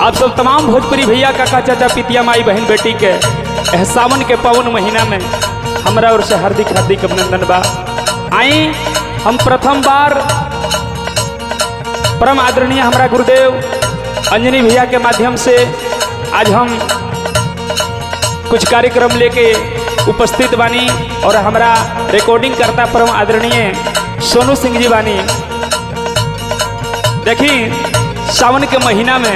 आप सब तमाम भोजपुरी भैया काका चाचा पितिया माई बहन बेटी के एह सावन के पावन महीना में हमरा ओर से हार्दिक हार्दिक अभिनंदन बा आई हम प्रथम बार परम आदरणीय हमारा गुरुदेव अंजनी भैया के माध्यम से आज हम कुछ कार्यक्रम लेके उपस्थित बानी और हमारा रिकॉर्डिंग करता परम आदरणीय सोनू सिंह जी बानी देखी सावन के महीना में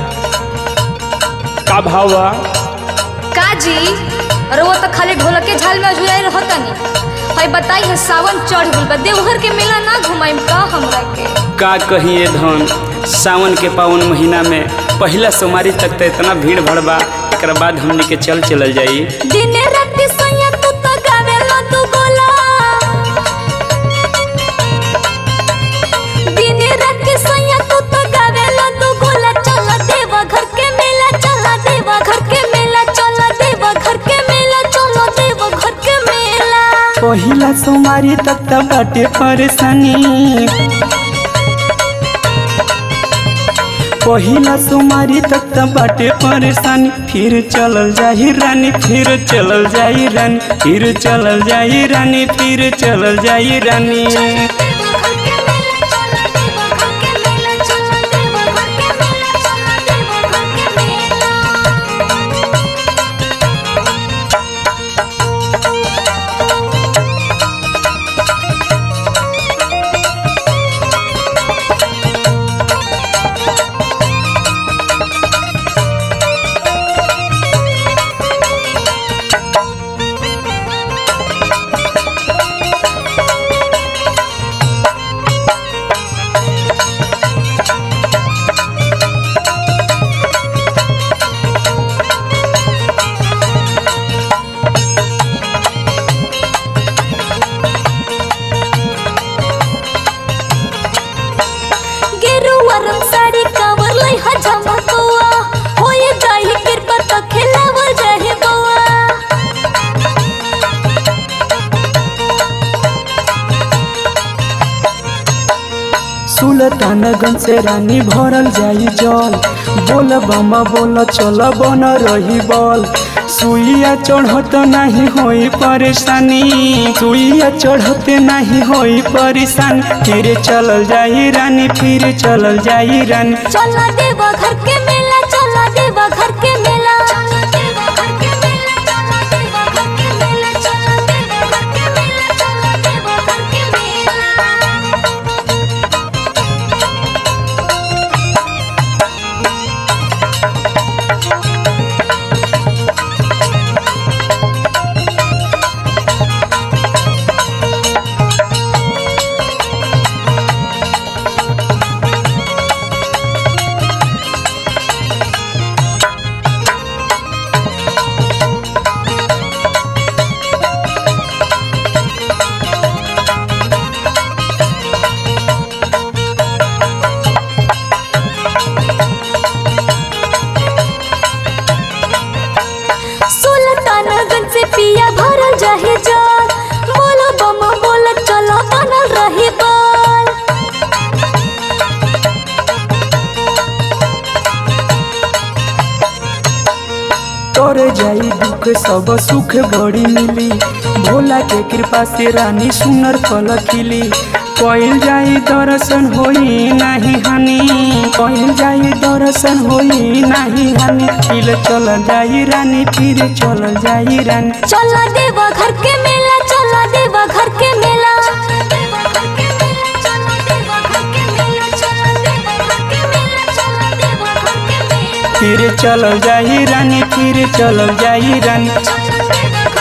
का भाव बा का जी अरे वो तो खाली ढोलक के झाल में झुलाई रहतनी हई बताई है सावन चढ़ गइल बा देवघर के मेला ना घुमाइम का हमरा के का कहिए धन सावन के पावन महीना में पहला सोमवारी तक तो इतना भीड़ भड़ बा एक बाद हमनी के चल चलल जाई दिन रात सोया तू तो गावेला तू गोला दिन रात सोया तू तो गावेला तू गोला चल देवा घर के मेला चल देवा घर के मेला चल देवा घर के मेला चलो देवा घर के मेला पहिला सोमवारी तक तो बाटे परेशानी पहिला सोमवारी तक तो बाटे परेशानी फिर चलल जाही रानी फिर चलल जाई रानी फिर चलल जाई रानी फिर चलल जाई रानी देवा घर के मेला चल देवा घर के मेला चल देवा घर के मेला चल देवा घर के मेला गेरुआ रंग साड़ी कावर लै ह झमकौआ होए जाहि कृपा त खेलावल जाहि बौआ सुल्तानगंज से रानी भरल जाई जल बोल बमा बोल चल बन रही बल सुइया चढ़त नहीं होई परेशानी सुइया चढ़ते नहीं होई परेशानी फिर चलल जाई रानी फिर चलल जाई रानी चल देवा घर के मेला चल देवा घर के मेला चल देवा घर के मेला चल देवा घर के मेला चल देवा घर के मेला चल देवा घर के मेला सुल्तानगंज से पिया भरल जाहे जाल बोलो बम बोल चलो बनल रही बाल तोरे जाई दुख सब सुख बड़ी मिली भोला के कृपा से रानी सुनर फल खिली कइल जाई दर्शन होई नाही हानि कइल जाई दर्शन होई नाही हानि फिर चल जाई रानी फिर चल जाई रानी चल देवा घर के मेला चल देवा घर के मेला फिर चल जाई रानी फिर चल जाई रानी चल देवा घर